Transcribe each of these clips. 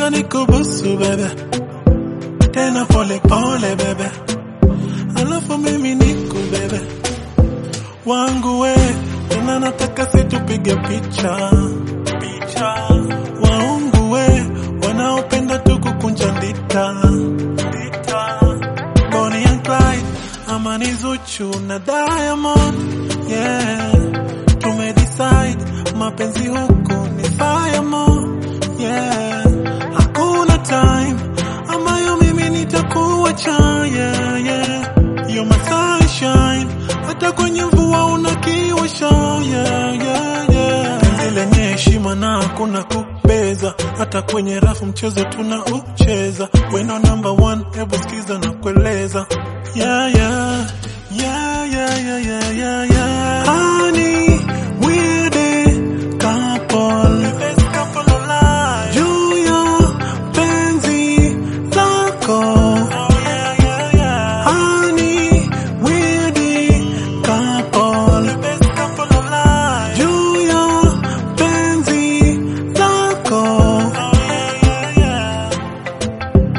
nataka nikubusu bebe, tena pole pole bebe, alafu mimi nikubebe wangu we, tena nataka situpige picha picha, waungu we wanaopenda tu kukunja ndita ndita, Bonnie and Clyde ama ni Zuchu na Diamond, yeah, tumedecide mapenzi huku ni fireman, yeah, hakuna time ambayo mimi nitakuacha, yeah, yeah, you're my sunshine, hata kwenye mvua unakiwasha, yeah, yeah, yeah, penzi lenye heshima na hakuna kubeza, hata kwenye rafu mchezo tunaucheza, weno number one, hebu sikiza na kueleza, yeah, yeah, yeah, yeah, yeah, yeah, yeah, yeah. Honey, we're the couple, the best couple alive. Juu ya penzi lako. Oh, yeah, yeah, yeah. Honey, we're the couple, the best couple alive. Juu ya penzi lako. Oh, yeah, yeah, yeah.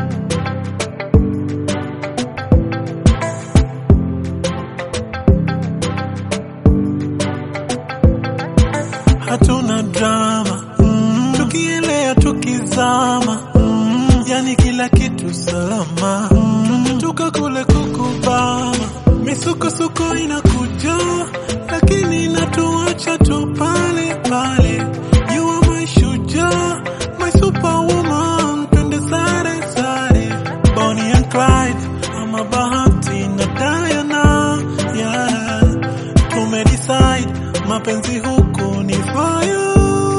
hatuna drama mm, tukielea tukizama mm, yani kila kitu salama mm, tunatoka kule kukubama misukosuko inakuja lakini inatuacha tu pale pale you are my shujaa my superwoman twende sare sare Bonnie and Clyde ama Bahati na Diana yeah tumedecide mapenzi huku ni fire,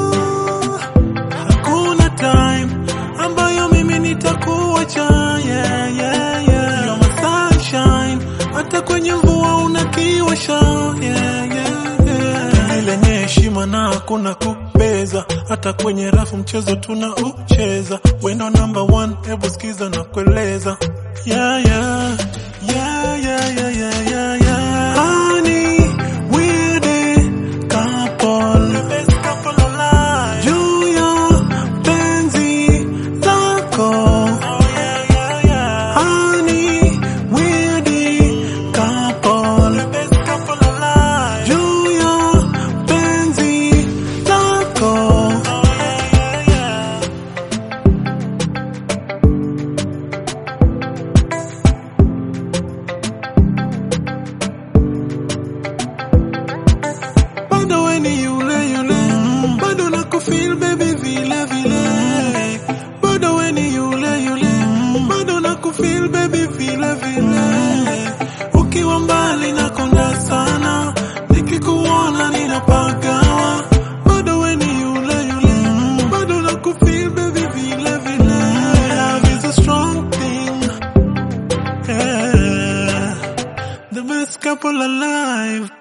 hakuna time ambayo mimi nitakuacha, yeah, yeah, yeah. You're my sunshine, hata kwenye mvua unakiwasha, yeah, yeah, yeah. Penzi lenye heshima na hakuna kubeza, hata kwenye rafu mchezo tunaucheza, wendo number one, hebu sikiza na kueleza, yeah, yeah, yeah, yeah, yeah, yeah, yeah, yeah. Honey, we're the couple, the best couple alive. Juu ya penzi lako. Oh, yeah, yeah, yeah. Honey, we're the couple, the best couple alive. Juu ya penzi lako. Oh, yeah, yeah, yeah. bado we ni yule yule mm. bado na kufeel baby vile vile bado we ni yule yule mm. bado na kufeel baby vile vile ukiwa mbali na konda sana nikikuona ninapagawa bado we ni yule yule mm. bado na kufeel baby vile vile love is a strong thing yeah. the best couple alive